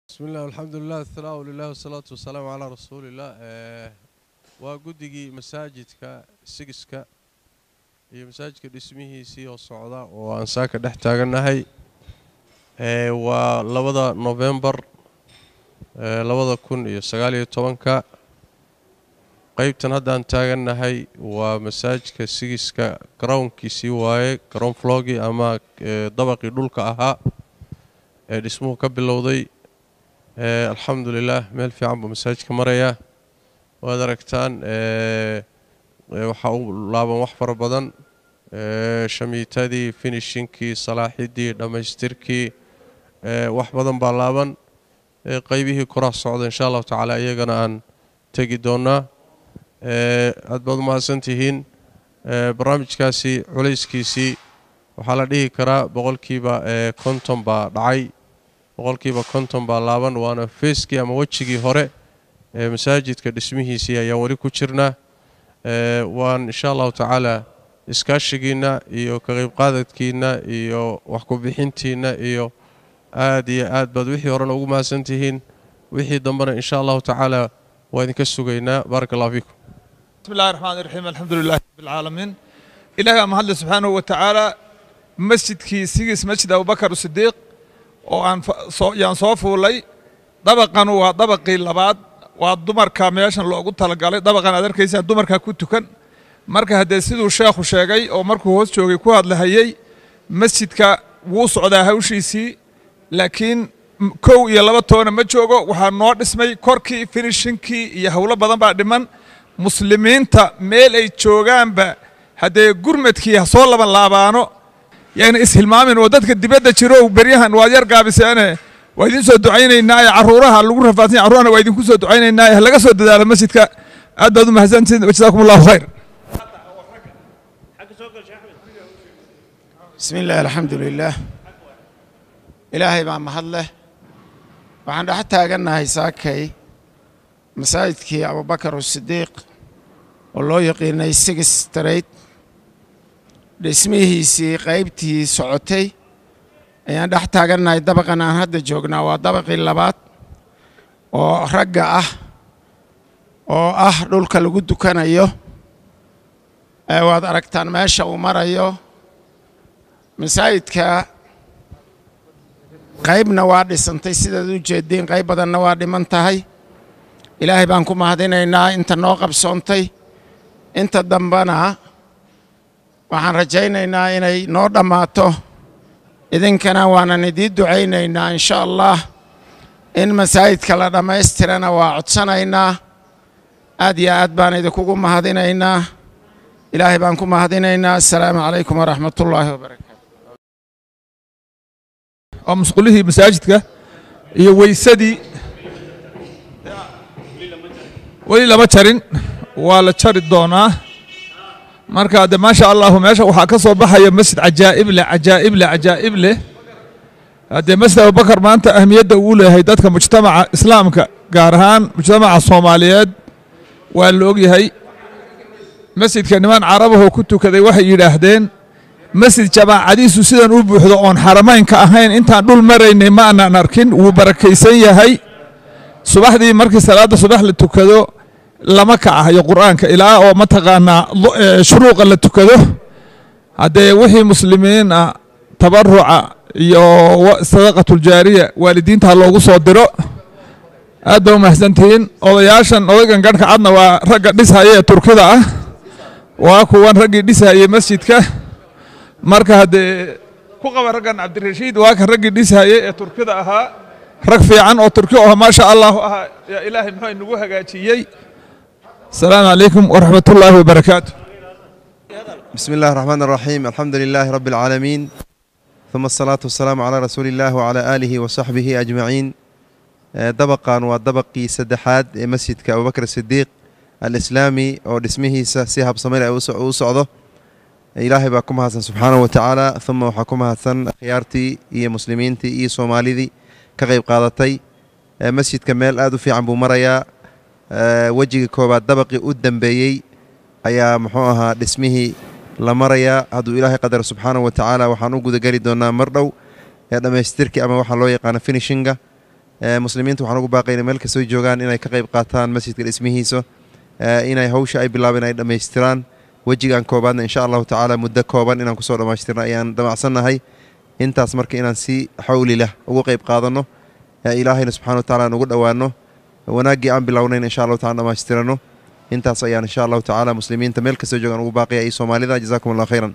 bismi illah alxamdulilah athanaau lilah wasalaatu wasalaamu calaa rasuuliillah waa guddigii masaajidka sigiska iyo masaajidka dhismihiisii oo socda oo aan saaka dhex taagannahay waa labada nofembar labada kun iyo sagaaliyo tobanka qeybtan haddaan taagannahay waa masaajidka sigiska garownkiisii waaye garown flogii ama dabaqii dhulka ahaa ee dhismuhu ka bilowday alxamdu lilah meel fiican buu masaajidka marayaa waad aragtaan waxaa u laaban wax fara badan shamiitadii finishinkii salaaxidii dhammaystirkii wax badan baa laaban qeybihii koraa socda insha allahu tacaala iyagana aan tegi doonaa aad baad umahadsan tihiin barnaamijkaasi culayskiisii waxaa la dhihi karaa boqolkiiba konton baa dhacay boqolkiiba konton baa laaban waana feeskii ama wejigii hore ee masaajidka dhismihiisii ayaan weli ku jirnaa waan insha allahu tacaala iskaashigiinna iyo ka qeybqaadadkiinna iyo wax ku-bixintiinna iyo aad iyo aad baad wixii horena ugu mahadsan tihiin wixii dambena insha allahu tacaala waa idinka sugaynaa baaraka allah fiikum bismi illahi raxmaan iraxiim alxamdu lilahi rabbilcaalamiin ilahi baa mahadle subxaanahu wa tacaala masjidkii sigis masjid abubakar sidiiq oo aan yaan soo fuulay dabaqan waa dabaqii labaad waa dumarka meeshan loogu talagalay dabaqan aad arkaysaan dumarka ku tukan marka haddee siduu sheekhu sheegay oo markuu hoos joogay ku hadlahayey masjidka wuu socdaa hawshiisii laakiin kow iyo laba toona ma joogo waxaa noo dhismay korkii finishinkii iyo howlo badan baa dhiman muslimiinta meel ay joogaanba haddee gurmadkii ha soo laban laabaano yayna ishilmaamin oo dadka dibadda jiro beryahan waad yar gaabiseene waa idin soo ducaynaynaa ee carruuraha lagu rafaadsan carruurahana waa idinku soo ducaynaynaa ee laga soo dadaalo masjidka aad baad u mahadsantihin jazaakum allahu khayr bismi illahi alxamdu lilaah ilaahay baa mahad leh waxaan dhex taagannahay saakay masaajidkii abubakar asidiiq oo loo yaqiinay sigis straight dhismihiisii qaybtii socotay ayaan dhex taagannahay dabaqan aan hadda joognaa waa dabaqii labaad oo ragga ah oo ah dhulka lagu dukanayo waad aragtaan meesha uu marayo masaajidka qaybna waa dhisantay sidaad u jeediin qayb badanna waa dhiman tahay ilaahay baan ku mahadinaynaa inta noo qabsoontay inta dambena waxaan rajaynaynaa inay noo dhammaato idinkana waanan idiin ducaynaynaa insha allah in masaajidka la dhammaystirana waa codsanaynaa aad iyo aad baan idinkugu mahadinaynaa ilaahay baan ku mahadinaynaa assalaamu calaykum waraxmat ullaahi wabarakaatu waa musqulihii masaajidka iyo weysadii weli lama jarin waa la jari doonaa marka de maasha allahu meesha waxaa ka soo baxaya masjid cajaa'ib leh cajaa'ib leh cajaa'ib leh haddee masjid abubakar maanta ahmiyadda uu leeyahay dadka mujtamaca islaamka gaar ahaan mujtamaca soomaaliyeed waa la ogyahay masjidka niman carabahoo ku tukaday waxay yidhaahdeen masjid jamaacadiisu sidan u buuxdo oon xaramaynka ahayn intaan dhul maraynay ma aanan arkin wuu barakaysan yahay subaxdii markii salaadda subax la tukado lama kacahayo qur'aanka ilaa oo mataqaanaa shuruuqa la tukado haddee wixii muslimiin ah tabaruca iyo sadaqatuljaariya waalidiinta ha loogu soo diro aad baa u mahadsantihiin odayaashan odaygan garhka cadna waa ragga dhishaya ee turkida ah waa kuwan raggii dhishayey masjidka marka haddee ku qaba raggan cabdirashiid waa kan raggii dhishayey ee turkida ahaa rag fiican oo turki oo maasha allahu ahaa yaa ilaahay muxuu inagu hagaajiyey asalaamu calaykum waraxmat ullaahi wabarakaatu بسم الله الرحمن الرحيم الحمد لله رب العالمين ثم الصلاة والسلام على رسول الله وعلى آله وصحبه أجمعين دبقان ودبقي سدحاد مسجد أبو بكر الصديق الإسلامي أو اسمه سيهب صمير أو سعوده إلهي باكم هاتن سبحانه وتعالى ثم وحكم هاتن خيارتي إيه مسلمينتي إيه صوماليدي كغيب قادتي مسجد كمال آدو في عمبو مريا wejiga koobaad dabaqii u dambeeyey ayaa muxuu ahaa dhismihii la marayaa hadduu ilaahay qadar subxaanahu wa tacaala waxaan u gudageli doonaa mar dhow ee dhammaystirkii ama waxaa loo yaqaano finishinga ee, muslimiinta waxaan ugu baaqaynaa meel kastoo joogaan inay ka qayb qaataan masjidka dhismihiisa ee, inay hawsha ay bilaabeen ay dhammaystiraan wejigan koobaadna insha allahu tacaala muddo kooban inaan kusoo dhammaystirno ayaan damacsannahay intaas marka inaan si xawli leh ugu qayb qaadanno ee ilaahayna subxana wa tacaala aan ugu dhowaanno wanaaggii aan bilownayn insha allahu taala dhammaystirano intaas ayaan insha allahu tacaala muslimiinta meel kastoo joogaan ugu baaqaya iyo soomaalida jazaakum allah khayran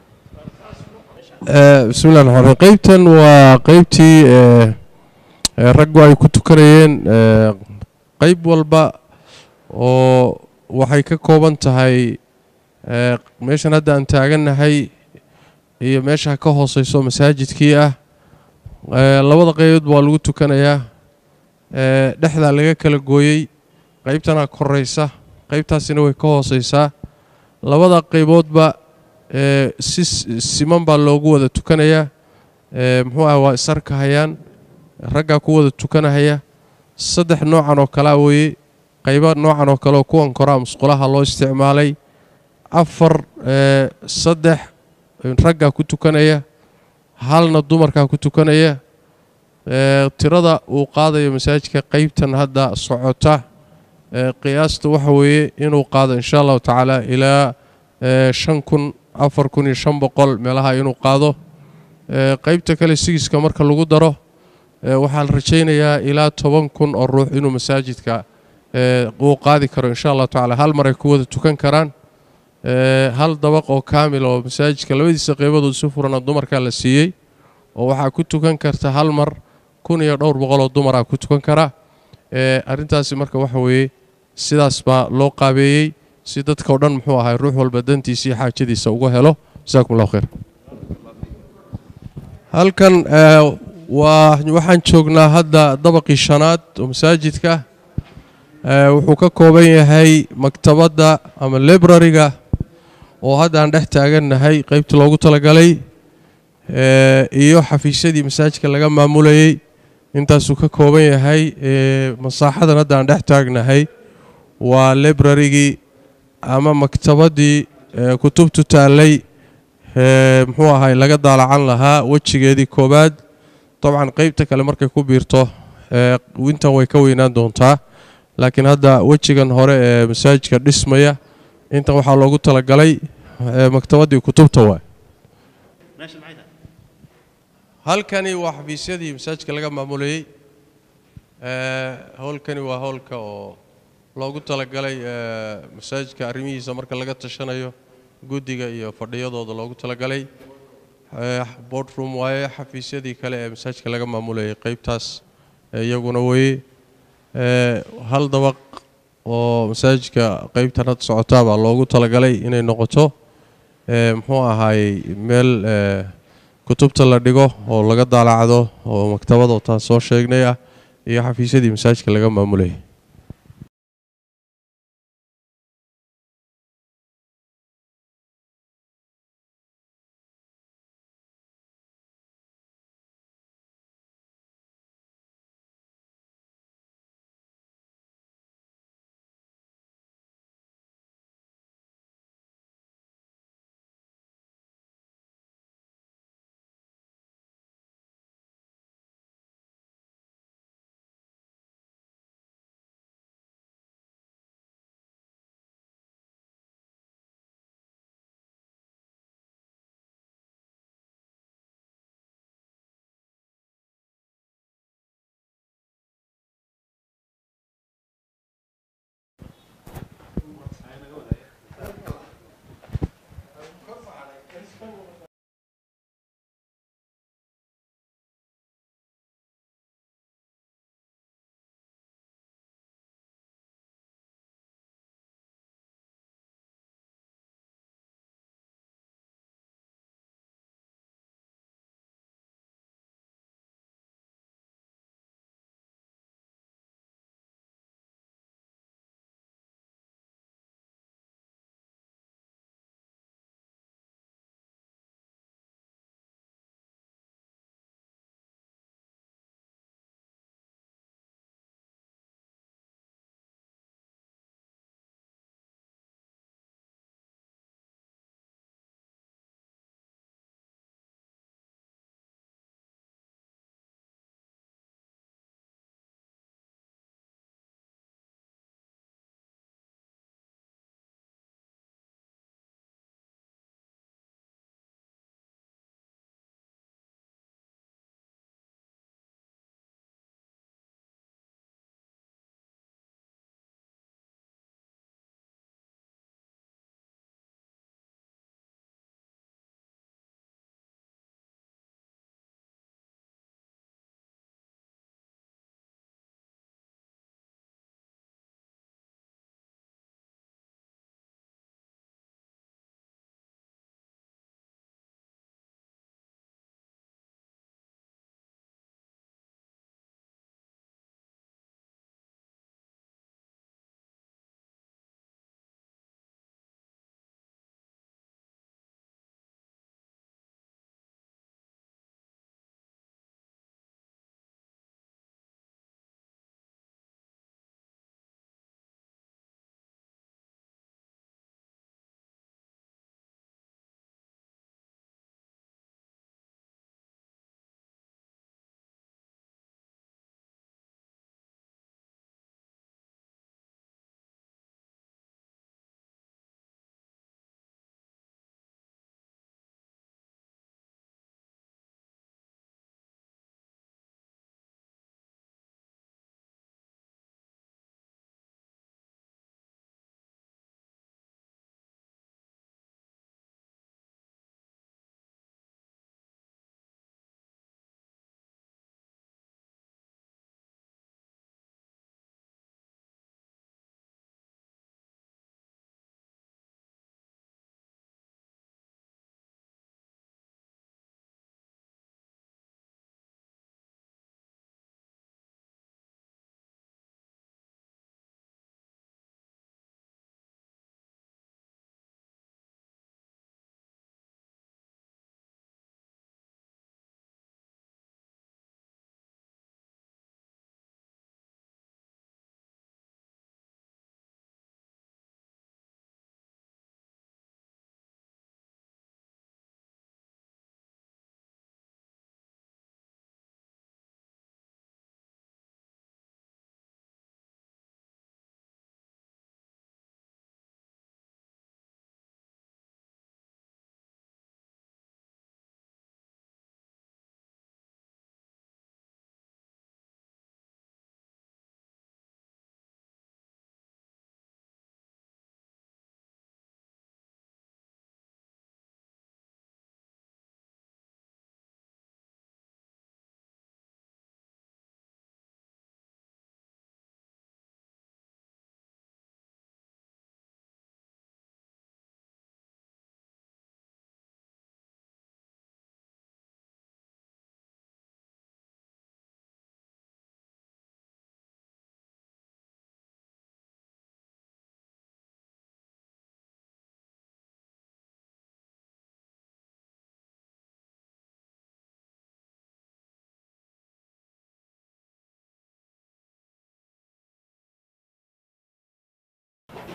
bismillahi raxmaan raxiim qeybtan waa qeybtii ee, ee, raggu ay ku tukanayeen ee, qeyb walba oo waxay ka kooban tahay ee, meeshan hadda aan taagannahay iyo meesha ka hooseyso masaajidkii ah ee, labada qeybood waa lagu tukanayaa ee, dhexdaa laga kala gooyey qeybtanaa koreysa qeybtaasina way ka hooseysaa labada qeyboodba ee, si s- siman baa loogu wada tukanayaa ee, muxuu ah waa isarkahayaan raggaa ku wada tukanahaya saddex noocan oo kalea weeye qaybo noocan oo kale oo kuwan koraa musqulaha loo isticmaalay afar ee, saddex raggaa ku tukanaya halna dumarkaa ku tukanaya ee, tirada uu qaadayo masaajidka qeybtan hadda socota ee, qiyaasta waxa weeye inuu qaado insha allahu tacaala ilaa ee, shan kun afar kun iyo shan boqol meelaha inuu qaado ee, qeybta kale sigiska marka lagu daro ee, waxaa la rajaynayaa ilaa toban kun oo ruux inuu masaajidka ee, uu qaadi karo insha allahu tacaala hal mar ay ku wada tukan karaan ee, hal dabaq oo kaamil oo masaajidka labadiisa qeybadood si furana dumarkaa la siiyey oo waxaa ku tukan karta hal mar kun iyo dhowr boqol oo dumaraa ku tukan kara ee, arrintaasi marka waxa weeye sidaas baa loo qaabeeyey si dadka o dhan muxuu ahay ruux walba dantiisa iyo xaajadiisa uga helo jasaakum allahu khayr halkan ee, waa waxaan joognaa hadda dabaqii shanaad oo masaajidka ee, wuxuu ka kooban yahay maktabadda ama librariga oo hadda aan dhex taagannahay qeybta loogu talagalay ee, iyo xafiisyadii masaajidka laga maamulayey intaasuu ka kooban yahay ee, masaaxadan hadda aan dhex taagnahay waa librarigii ama maktabaddii ee, kutubtu taallay ee, muxuu ahay laga daalacan lahaa wejigeedii koowaad dabcan qeybta kale markay ku biirto ee, intan way ka weynaan doontaa laakiin hadda wejigan hore ee masaajidka dhismaya intan waxaa loogu talagalay ee, maktabaddii kutubta waay halkani waa xafiisyadii masaajidka laga maamulayey ee, howlkani waa howlka oo loogu talagalay ee, masaajidka arrimihiisa marka laga tashanayo guddiga iyo fadhiyadooda loogu talagalay ee, boardroom waaye xafiisyadii kale ee masaajidka laga maamulayay qeybtaas ee, iyaguna weye ee, hal dabaq oo masaajidka qeybtan hadda socotaa baa loogu talagalay inay noqoto ee, muxuu ahaayey meel ee, kutubta la dhigo oo laga daalacdo oo maktabada taan soo sheegnay ah iyo xafiisyadii masaajidka laga maamulayay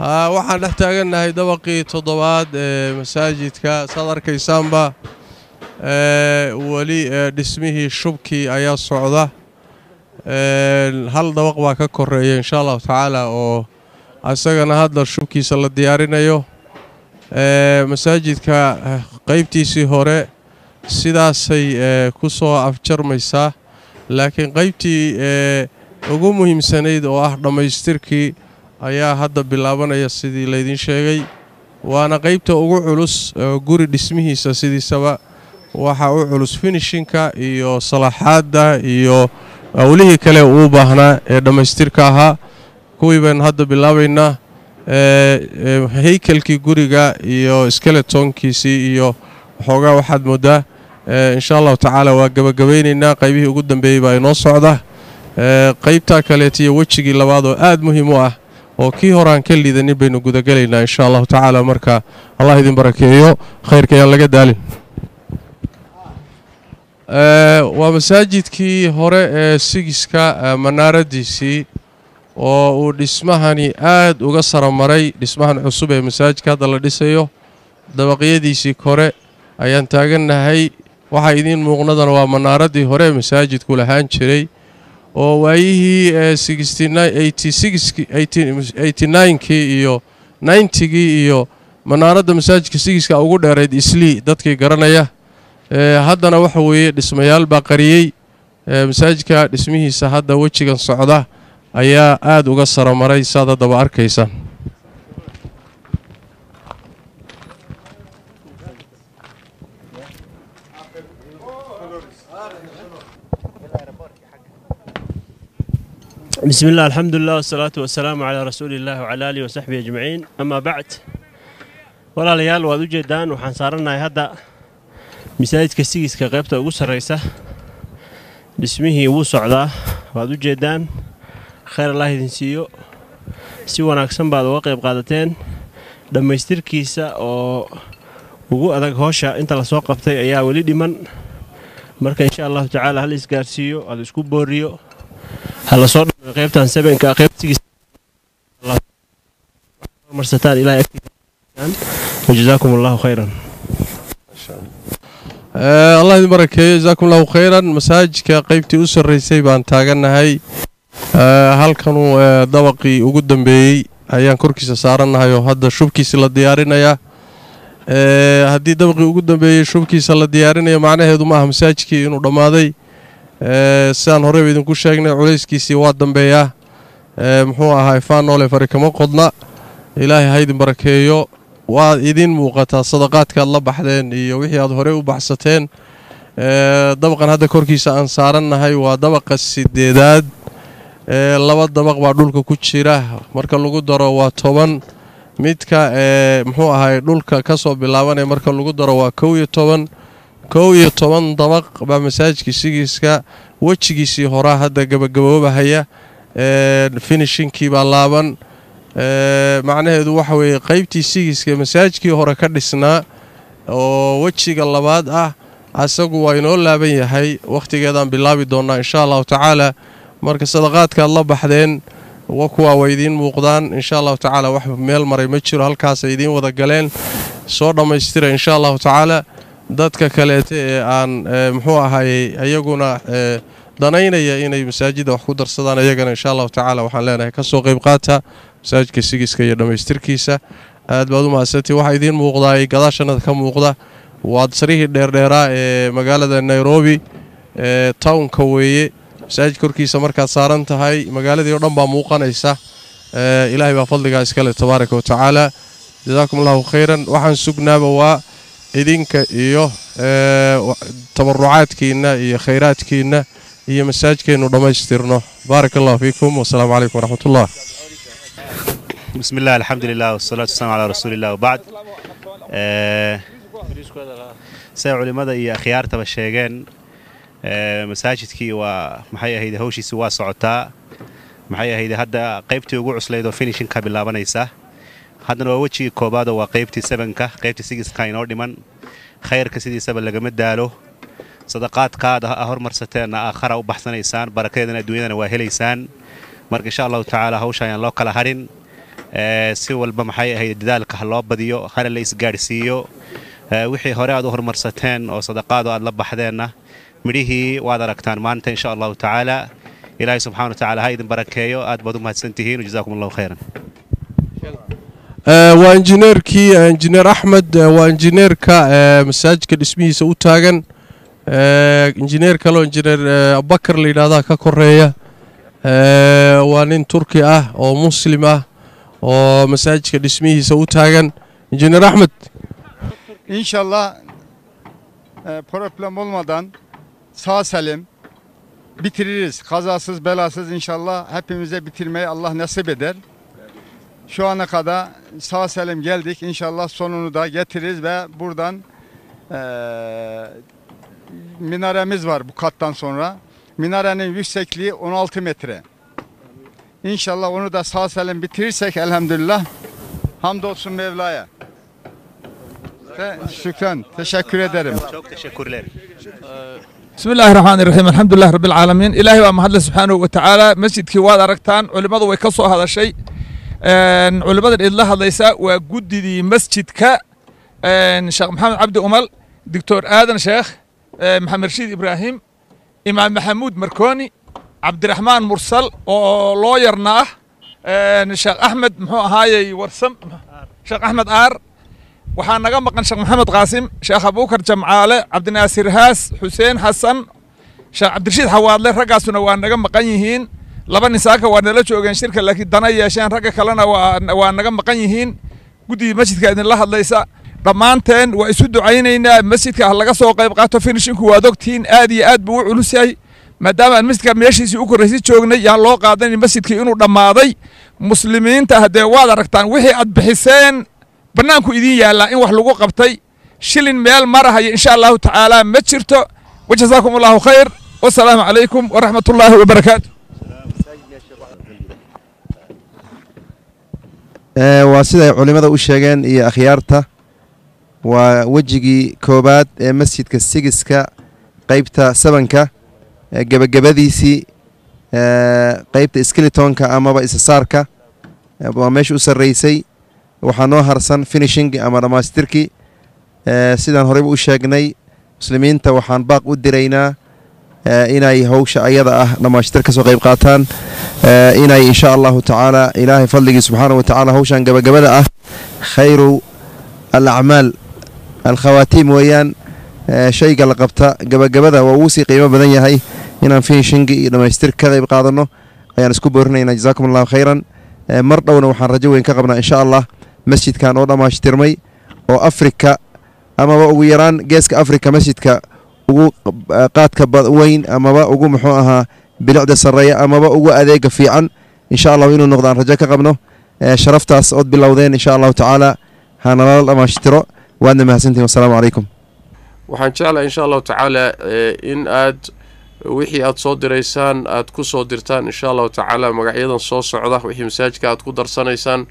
haa waxaan dhex taagannahay dabaqii toddobaad ee masaajidka saad arkaysaanba ee weli ee dhismihii shubkii ayaa socda ee hal dabaq baa ka koreeya insha allahu tacaala oo isagana hadda shubkiisa la diyaarinayo ee masaajidka qaybtiisii hore sidaasay ee ku soo afjarmaysaa laakiin qaybtii ee ugu muhiimsanayd oo ah dhammaystirkii ayaa hadda bilaabanaya sidii laydiin sheegay waana qaybta ugu culus oo guri dhismihiisa sidiisaba waxaa u culus finishinka iyo salaaxaadda iyo awlihii kale uu baahnaa ee dhammaystirka ahaa kuwii baynu hadda bilaabaynaa ee haykelkii guriga iyo skeletonkiisii iyo waxoogaa waxaad moodaa insha allahu tacaala waa gebagabaynaynaa qaybihii ugu dambeeyey baa inoo socda qaybtaa kaleeta iyo wejigii labaad oo aad muhiim u ah oo kii hore aan ka liidanin baynu gudagelaynaa insha allahu tacaala marka allah idin barakeeyo khayrka ayaan laga daalin waa masaajidkii hore ee sigiska manaaradiisii oo uu dhismahani aad uga saramaray dhismahan cusub ee masaajidka hadda la dhisayo dabaqyadiisii kore ayaan taagannahay waxaa idiin muuqnadana waa manaaradii hore ee masaajidku lahaan jiray oo waayihii kii iyo nintigii iyo manaaradda masaajidka sigiska ugu dheerayd islii dadkii garanaya haddana waxa weeye dhismayaal baa qariyey masaajidka dhismihiisa hadda wejigan socda ayaa aad uga saramaray saad haddaba arkaysaan بسم الله الحمد لله والصلاة والسلام على رسول الله وعلى آله وصحبه أجمعين أما بعد walaalayaal waad u jeedaan waxaan saarannahay hadda masaajidka sigiska qaybta ugu sarraysa dhismihii wuu socdaa waad u jeedaan khayr allah idin siiyo si wanaagsan baad uga qayb qaadateen dhammaystirkiisa oo ugu adag hoosha inta lasoo qabtay ayaa weli dhiman marka insha allahu tacaala hal isgaarsiiyo hal isku booriyo ha lasoo dhamay qaybtan sebenka qaybtigiisamarsataan ilahay agtiisa wajazaakum allahu khayran allah idin barakeeyo jazaakum allahu khayran masaajidka qaybtii u sarraysay baan taagannahay halkanuu dabaqii ugu dambeeyey ayaan korkiisa saarannahay oo hadda shubkiisa la diyaarinayaa haddii dabaqii ugu dambeeyey shubkiisa la diyaarinaya macnaheedu maaha masaajidkii inuu dhammaaday sidaan horeyba idinku sheegnay culayskiisii waa dambeeyaa muxuu ahaa faanoole fari kama qodna ilaahay ha idin barakeeyo waad idin muuqataa sadaqaadkaad la baxdeen iyo wixii aad horey u baxsateen dabaqan hadda korkiisa aan saarannahay waa dabaqa sideedaad laba dabaq baa dhulka ku jira marka lagu daro waa toban midka muxuu ahay dhulka ka soo bilaabanaya marka lagu daro waa kow iyo toban kow iyo toban dabaq baa masaajidka sigiiska wejigiisii horaa hadda gabagaboobahaya finishinkii baa laaban macnaheedu waxa weeye qaybtii sigiiska masaajidkii hore ka dhisnaa oo wejiga labaad ah asagu waa inoo laaban yahay wakhtigeedaan bilaabi doonnaa insha allahu tacaala marka sadaqaadkaad la baxdeen kuwaa way idiin muuqdaan insha allahu tacaala wax meel maray ma jiro halkaasay idiin wada galeen soo dhammaystira insha allahu tacaala dadka kaleeta ee aan muxuu ahayey iyaguna danaynaya inay masaajidda wax ku darsadaan iyagana insha allahu tacaala waxaan leenahay ka soo qayb qaata masaajidka sigiska iyo dhammaystirkiisa aad baad u mahadsantii waxaa idiin muuqdaa gadaashanada ka muuqda waa sarihii dheerdheeraa ee magaalada nairobi ee townka weeye masaajid korkiisa markaad saaran tahay magaaladii o dhan baa muuqanaysa ilaahay baa fadligaa iskale tabaaraka wa tacaala jazaakum allahu khayran waxaan sugnaaba waa idinka iyo tabarucaadkiinna iyo khayraadkiinna iyo masaajidkeennu dhammaystirno baaraka allahu fiikum wasalaamu calaykum waraxmat ullah بسم الله الحمد لله والصلاة والسلام على رسول الله وبعد say culimmada iyo akhyaartaba sheegeen masaajidkii waa maxay ahayd hawshiisi waa socotaa maxay ahayd hadda qaybtii ugu cuslayd oo finishinka bilaabanaysa haddana waa wejigii koobaadoo waa qaybtii sebanka qaybtii sigiska inoo dhiman khayrka sidiisaba lagama daalo sadaqaadkaad a hormarsateenna aakhara u baxsanaysaan barakadeedana adduunyadana waa helaysaan marka insha allahu tacaala hawsha ayaan loo kala harin ee, si walba maxay ahayd dadaalka ha loo badiyo hana la isgaadhsiiyo ee, wixii hore aad u horumarsateen oo sadaqaado aad la baxdeenna midhihii waad aragtaan maanta insha allahu tacaala ilaahay subxana wa tacaala ha idin barakeeyo aad baad u mahadsantihiin wajazaakum allahu khayran Eh, waa injineerkii eh, injineer axmed eh, waa injineerka eh, masaajidka dhismihiisa u taagan Eh, injineer kaleo injineer eh, abubakar la yidhahdaa ka koreeya Eh, waa nin turki ah oo muslim ah oo masaajidka dhismihiisa u taagan injineer axmed İnşallah e, problem olmadan sağ salim bitiririz. Kazasız belasız inşallah hepimize bitirmeyi Allah nasip eder. Şu ana kadar sağ salim geldik. İnşallah sonunu da getiririz ve buradan e, minaremiz var bu kattan sonra. Minarenin yüksekliği 16 metre. İnşallah onu da sağ salim bitirirsek elhamdülillah. Hamdolsun Mevla'ya. Te- Şükran. Teşekkür ederim. çok teşekkürler بسم الله الرحمن الرحيم الحمد لله رب العالمين إلهي waa mahadle subxaanahu wa tacaala masjidkii waad aragtaan culimmadu way ka soo hadashay Een, culimmadan idla hadlaysa waa guddidii masjidka een, sheekh maxamed cabdi umal doctor aadan sheekh ee, maxamed rashiid ibraahim imaam maxamuud markooni cabdiraxmaan mursal oo looyarna ah een, sheekh axmed muxuu ahaayey warsam sheekh axmed aar waxaa naga maqan sheekh maxamed qaasim sheekh abuukar jamcaale cabdinaasir haas xuseen xasan sheekh cabdirashiid xawaadle raggaasuna waa naga maqan yihiin laba nisaaka waa nala joogeen shirka laakiin dana yeesheen ragga kalena waa waa naga maqan yihiin guddigii masjidka idinla hadlaysa dhammaanteen waa isu ducaynaynaa masjidka ha laga soo qayb qaato finishinku waad ogtihiin aad iyo aad buu u culus yahay maadaama aan masjidka meeshiisii u korraysay joognay yaan loo qaadanin masjidkii inuu dhammaaday muslimiinta haddee waad aragtaan wixii aad bixiseen bannaanku idiin yaallaa in wax lagu qabtay shilin meel marahaya insha allahu tacaala ma jirto wajazaakum allahu khayr wasalaamu calaykum waraxmat ullaahi wabarakaatu Ee, waa siday culimmada u sheegeen iyo akhyaarta waa wejigii koobaad ee masjidka sigiska qeybta sabanka ee gebagabadiisii ee, qeybta skeletonka amaba isasaarka ee, waa meesha u sarreysay waxaa noo harsan finishing ama dhammaystirkii ee, sidaan horeyba u sheegnay muslimiinta waxaan baaq u diraynaa ee, inay howsha ayada ah dhammaystir ka soo qayb qaataan ee, inay insha allahu tacaala ilaahay fadligii subxaana wa tacaala howshan gabagabada ah khayru alacmaal alkhawaatiim weeyaan ee, shayga la qabta gabagabada waa ugu sii qiimo badan yahay inaan finishingi iyo dhammaystir ka qayb qaadanno ayaan isku boorinaynaa jazaakum allahu khayran ee, mar dhowna waxaan rajo weyn ka qabnaa insha allah masjidkan oo dhammaystirmay oo afrika amaba ugu yaraan geeska afrika masjidka ugu eh, qaadka ba- weyn amaba ugu muxuu ahaa bilicda sarreeya amaba ugu adeega fiican insha allahu inuu noqdo aan rajo ka qabno ee, sharaftaas ood bilowdeen insha allahu tacaala hanalala dhammaystiro waadna mahadsantihin wasalaamu calaykum waxaan jeclahay insha allahu tacaala eh, in aad wixii aad soo diraysaan aad ku soo dirtaan insha allahu tacaala magacyadan soo socda wixii masaajidka aad ku darsanaysaan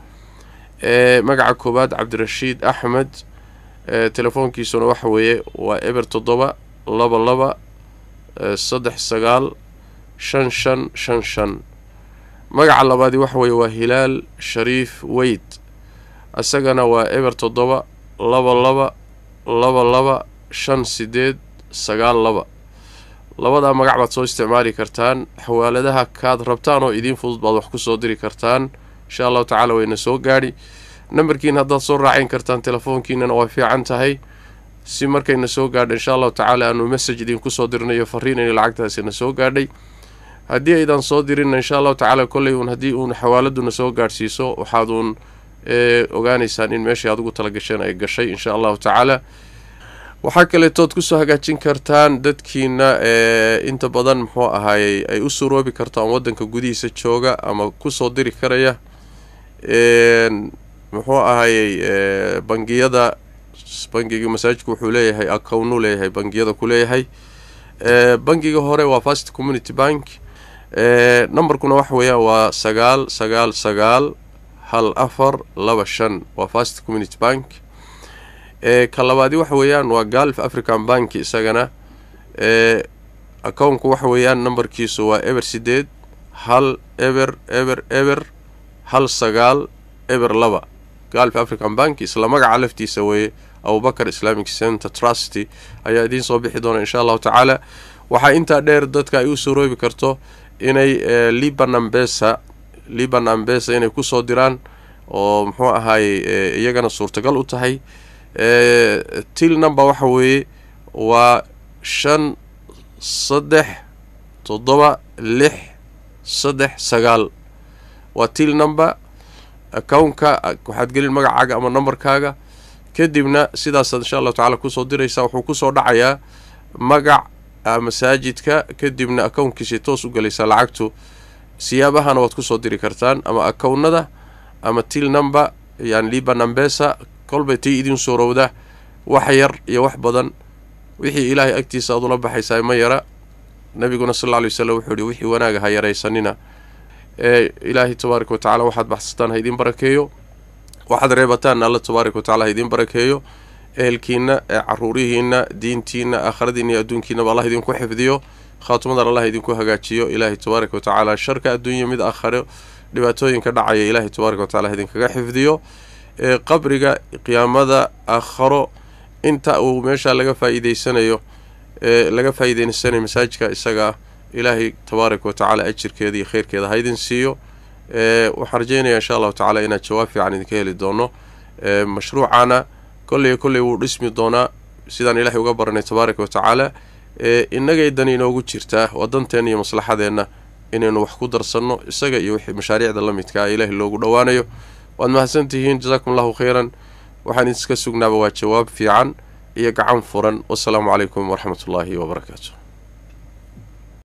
ee magaca koowaad cabdirashiid axmed ee telefoonkiisuna waxa weeye waa eber toddoba laba laba ee saddex sagaal shan shan shan shan magaca labaadi waxa weeye waa hilaal shariif weyd isagana waa eber toddoba laba laba laba laba shan sideed sagaal laba labadaa magac baad soo isticmaali kartaan xawaaladaha kaad rabtaan oo idiin fudud baad wax ku soo diri kartaan insha allahu tacaala wayna soo gaadhi nambarkiina haddaad soo raacayn kartaan telefoonkiinana way fiican tahay si markayna soo gaadha insha allahu tacaala aanu message idinku soo dirnayo fariin inay lacagtaasina soo gaadhay haddii aydan soo dirinna insha allahu tacaala kolley uun haddii uun xawaaladuna soo gaadhsiiso waxaad uun ee ogaanaysaan in meeshai aad ugu talagasheen ay gashay insha allahu tacaala waxaa kaleetood kusoo hagaajin kartaan dadkiina ee inta badan muxuu ahaayey ay u suroobi kartaan waddanka gudihiisa jooga ama kusoo diri karaya een muxuu ahaayey ee bangiyada bangiga masaajidku wuxuu leeyahay accountnu leeyahay bangiyada ku leeyahay ee bangiga hore waa first community bank ee numberkuna waxa weeyaan waa sagaal sagaal sagaal hal afar laba shan waa first community bank ee ka labaadi waxa weeyaan waa galf african bank isagana ee accountka waxa weeyaan numberkiisu waa eber sideed hal eber eber eber hal sagaal eber laba galf african bank isla magaca laftiisa weeye abubakar islamic center trusty ayaa idiin soo bixi doona insha allahu tacaala waxaa intaa dheer dadka ay u suroobi karto inay liban ambesa liban ambesa inay kusoo diraan oo muxuu ahaayey iyagana suurtagal u tahay til number waxa weeye waa shan saddex toddoba lix saddex sagaal waa til number accountka waxaad gelin magacaaga ama numberkaaga kadibna sidaasaad insha allahu tacala kusoo diraysaa wuxuu kusoo dhacayaa magac masaajidka kadibna accounkiisay toos u gelaysaa lacagtu siyaabahana waad kusoo diri kartaan ama accounnada ama til number yani liban ambesa kolbay tii idin suurowda wax yar iyo wax badan wixii ilaahay agtiisa aad ula baxaysaa ma yara nabiguna sal alla alay wasalam wuxuu yihi wixii wanaaga ha yaraysanina ee ilaahay tabaaraka wa tacala waxaad baxsataan ha idiin barakeeyo waxaad reebataan alla tabaaraka wa tacala ha idiin barakeeyo ehelkiina ee caruurihiina diintiina aakhiradiina iyo adduunkiinaba allah idinku xifdiyo khaatumadan allah idinku hagaajiyo ilaahay tabaaraka wa tacaala sharka adduunya mid aakhare dhibaatooyinka dhacaya ilaahay tabaaraka wa tacala idinkaga xifdiyo ee qabriga qiyaamada aakharo inta uu meesha laga faa'iideysanayo ee laga faa'iideysanayo masaajidka isaga ah ilaahay tabaaraka wa tacaala ajirkeeda iyo kheyrkeeda ha idin siiyo ee waxaan rajeynayaa insha allahu tacala inaad jawaab fiican idinka heli doono ee mashruucana kolley kolley wuu dhismi doonaa sidaan ilaahay uga baranay tabaaraka wa tacaala ee innagay dan inoogu jirtaa waa danteenna iyo maslaxadeenna inaynu wax ku darsanno isaga iyo wixii mashaariicda la midka ah ilaahay loogu dhowaanayo waad mahadsan tihiin jasaakum allahu khayran waxaan iska sugnaaba waa jawaab fiican iyo gacan furan wasalaamu calaykum waraxmat ullaahi wabarakaatu